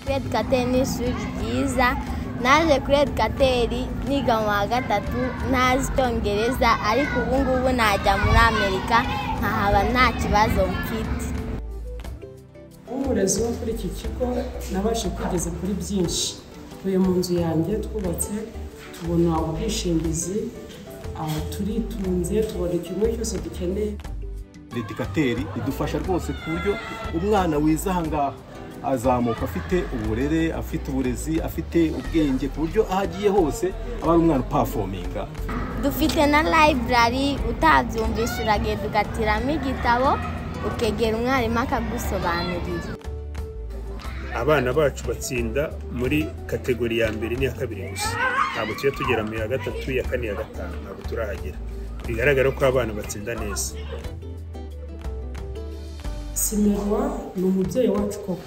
kuri edukateri ni ishuri ryiza naje kuri edukateri niga mu wa gatatu ntazi icyongereza ariko ubu ngubu najya muri amerika nkahaba nta kibazo mfite umurezi wo kuri iki kigo nabashe kwigeza kuri byinshi tuye mu nzu yanjye twubatse tubona ubwishingizi ah, turitunze tubona ikintu cyose dukeneye dedikateri idufasha rwose ku buryo umwana wize aha ngaha azamuka afite uburere afite uburezi afite ubwenge ku buryo aho agiye hose aba ari umwana upafominga dufite na library utabyumvisha uragenda ugatiramo igitabo ukegera umwarimu akagusobanurira abana bacu batsinda muri kategori ya mbere n'iya kabiri gusa ntabwo tujya tugera mu ya gatatu ya kane ya gatanu ntabwo turahagera bigaragara ko abana batsinda neza simerwa ni umubyeyi wacu koko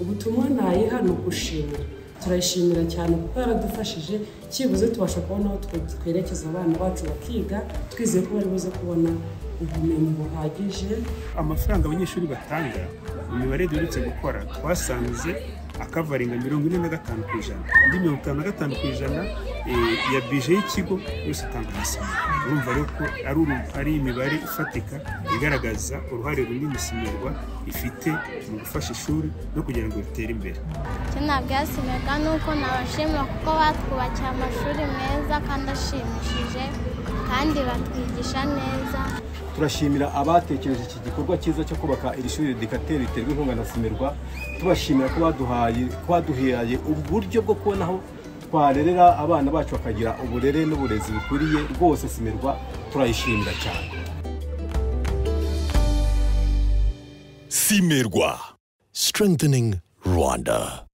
ubutumwa nayiha ni ugushimira turayishimira cyane kuko yaradufashije cyibuze tubasha kubona aho twe- twerekeza abana bacu bakiga twizeye ko bari buze kubona ubumenyi buhagije amafaranga abanyeshuri batanga mu mibare duherutse gukora twasanze akavaringa mirongo ine na gatanu ku ijana indi mirongo itanu na gatanu ku ijana eh, ya bije y'ikigo yose atanga umusaruro urumva rero ko ari uru- ari imibare ifatika igaragaza uruhare runini simerwa ifite mu gufasha ishuri no kugira ngo ritere imbere icyo nabwasimerwa ni uko nabashimira kuko batwubakiye amashuri meza kandi ashimishije kandi batwigisha neza turashimira abatekereje iki gikorwa cyiza cyo kubaka iri shuri dedikateri riterwa inkunga na simirwa tubashimira ko baduhaye ko baduhaye uburyo bwo kubona aho twarerera abana bacu bakagira uburere n'uburezi bukwiriye rwose simirwa turayishimira cyane Simerwa. Strengthening Rwanda.